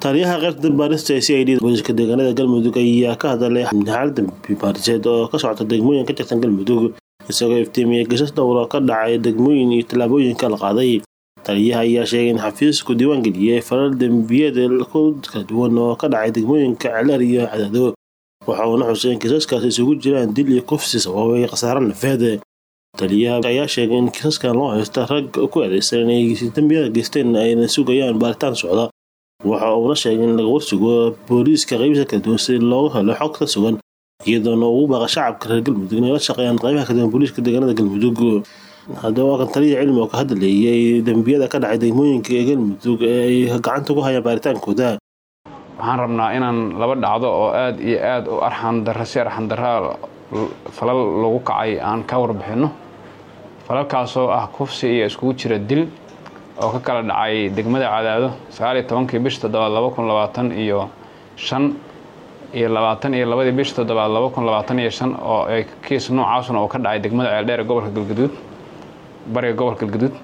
taliyaha qaybta baarista ee c i d booliska deegaanada galmudug ayaa ka hadalay xaalada baariseed oo ka socota degmooyin ka tirsan galmudug isagoo iftiimiyey gasas dhowra ka dhacay degmooyin iyo tallaabooyinka la qaaday taliyaha ayaa sheegay in xafiisku diiwaangeliyey falal dembiyada kala duwan oo ka dhacay degmooyinka celeer iyo cadaado waxa uuna xusay in kiisaskaas isugu jiraan dil iyo kufsi sababay khasaare nafeed taliyaha ayaa sheegay in kiisaskan loo haysta rag ku eedeysan inay dembiyada geysteen ayna sugayaan baaritaan socda waxa uuna sheegay in laga warsugo booliiska qaybisa kala duwan si loogu helo xog ka sugan iyadoona ugu baaqa shacabka reer galmudug inay la shaqeeyaan qaybaha kala duwan booliiska deegaanada galmudug haddaba waa kan taliya cilmi oo ka hadlayay dembiyada ka dhacay degmooyinka ee galmudug ee ay gacanta ku hayaan baaritaankooda waxaan rabnaa inaan laba dhacdo oo aad iyo aad u arxan darra si arxan darraa falal lagu kacay aan ka warbixinno falalkaasoo ah kufsi iyo iskugu jira dil oo ka kala dhacay degmada cadaado sagaal iyo tobankii bish toddobaad laba kun labaatan iyo shan iyo labaatan iyo labadii bish toddobaad laba kun labaatan iyo shan oo ay kiis noocaasuna oo ka dhacay degmada ceeldheer ee gobolka galgaduud bariga gobolka galgaduud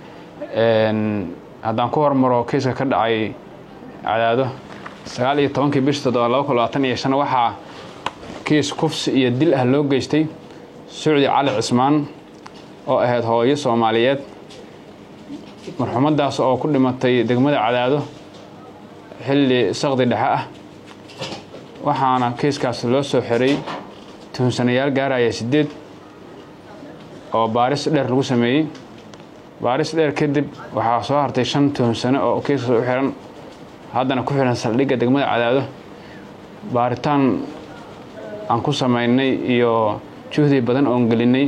haddaan ku hormaro kiiska ka dhacay cadaado sagaal iyo tobankii bish toddobaad laba kun labaatan iyo shan waxaa kiis kufsi iyo dil ah loo geystay sucdi cali cismaan oo ahayd hooyo soomaaliyeed marxuumadaas oo ku dhimatay degmada cadaado xilli saqdi dhexe ah waxaana kiiskaas loo soo xiray tuhunsanayaal gaaraya siddeed oo baaris dheer lagu sameeyey baaris dheer kadib waxaa soo hartay shan tuhunsano oo kiiskaas u xiran haddana ku xiran saldhigga degmada cadaado baaritaan aan ku samaynay iyo juhdi badan oon gelinay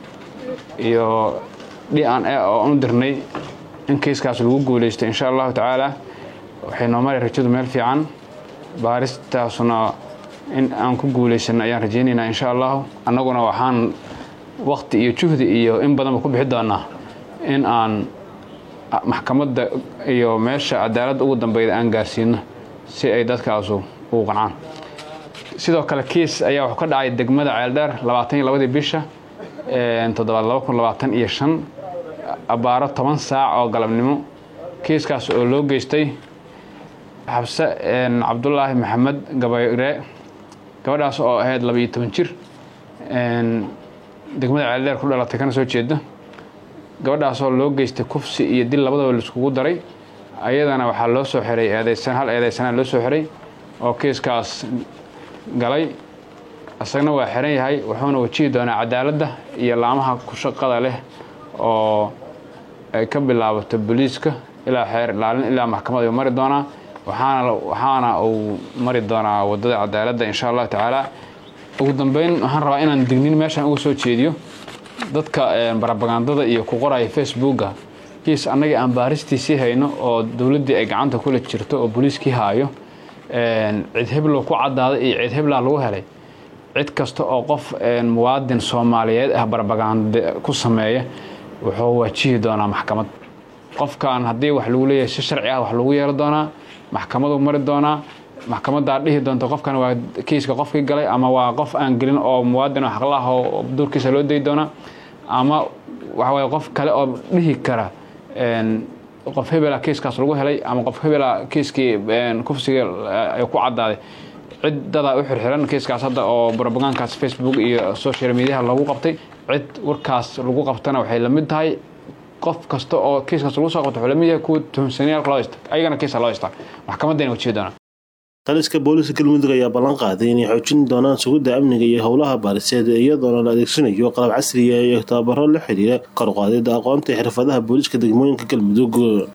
iyo d n a oo u dirnay in kiiskaas lagu guulaysto insha allahu tacaala waxay noo mari rajadu meel fiican baaristaasuna in aan ku guulaysano ayaan rajaynaynaa insha allahu annaguna waxaan wakti iyo juhdi iyo in badanba ku bixi doonaa in aan maxkamadda iyo meesha cadaaladda ugu dambeyda aan gaarsiino si ay dadkaasu ugu qancaan sidoo kale kiis ayaa wuxuu ka dhacay degmada ceeldheer labaatan iyo labadii bisha toddobaad laba kun labaatan iyo shan abbaaro toban saac oo galabnimo kiiskaas oo loo geystay xabse cabdulaahi maxamed gabayre gabadhaas oo ahayd labaiyo toban jir degmada ceeldheer ku dhalatay kana soo jeeda gabadhaasoo loo geystay kufsi iyo dil labadaba laiskugu daray ayadana waxaa loo soo xiray eedeysan hal eedeysanaa loo soo xiray oo kiiskaas galay isagna waa xiran yahay wuxuuna wajihi doonaa cadaaladda iyo laamaha ku shaqada leh oo ay ka bilaabato booliiska ilaa xeer ilaalin ilaa maxkamad ayuu mari doonaa waxaana waxaana uu mari doonaa waddada cadaaladda insha allahu tacaala ugu dambeyn waxaan rabaa inaan dignin meeshaan uga soo jeediyo dadka barabagandada iyo ku qoraya facebooka kiis annagii aan baaristiisii hayno oo dowladdii ay gacanta kula jirto oo booliiskii haayo cid heblow ku caddaada iyo cid heblaa lagu helay cid kasta oo qof muwaadin soomaaliyeed ah barbagande ku sameeya wuxuu wajihi doonaa maxkamad qofkan haddii wax lagu leeyahay si sharci ah wax lagu yeelo doonaa maxkamaduu mari doonaa maxkamaddaa dhihi doonta qofkan waa kiiska qofkii galay ama waa qof aan gelin oo muwaadin oo xaqla ah oo duurkiisa loo dayi doonaa ama waxaweye qof kale oo dhihi kara qof hebela kiiskaas lagu helay ama qof hebela kiiskii kufsiga ay ku caddaaday cid dadaa u xirxiran kiiskaas hadda oo brobagankaas facebook iyo social mediaha lagu qabtay cid warkaas lagu qabtana waxay la mid tahay qof kasta oo kiiskaas lagu soo qabto wuxuu la mid yahay kuwa tuhumsanayaalka loo haysta ayagana kiisa loo haystaa maxkamaddayna wajihi doonaa taliska booliska galmudug ayaa ballan qaaday inay xoojin doonaan sugidda amniga iyo howlaha baariseed iyadoona la adeegsanayo qalab casriya iyo tababaro la xiriira kor u qaadida aqoonta xirfadaha booliska degmooyinka galmudug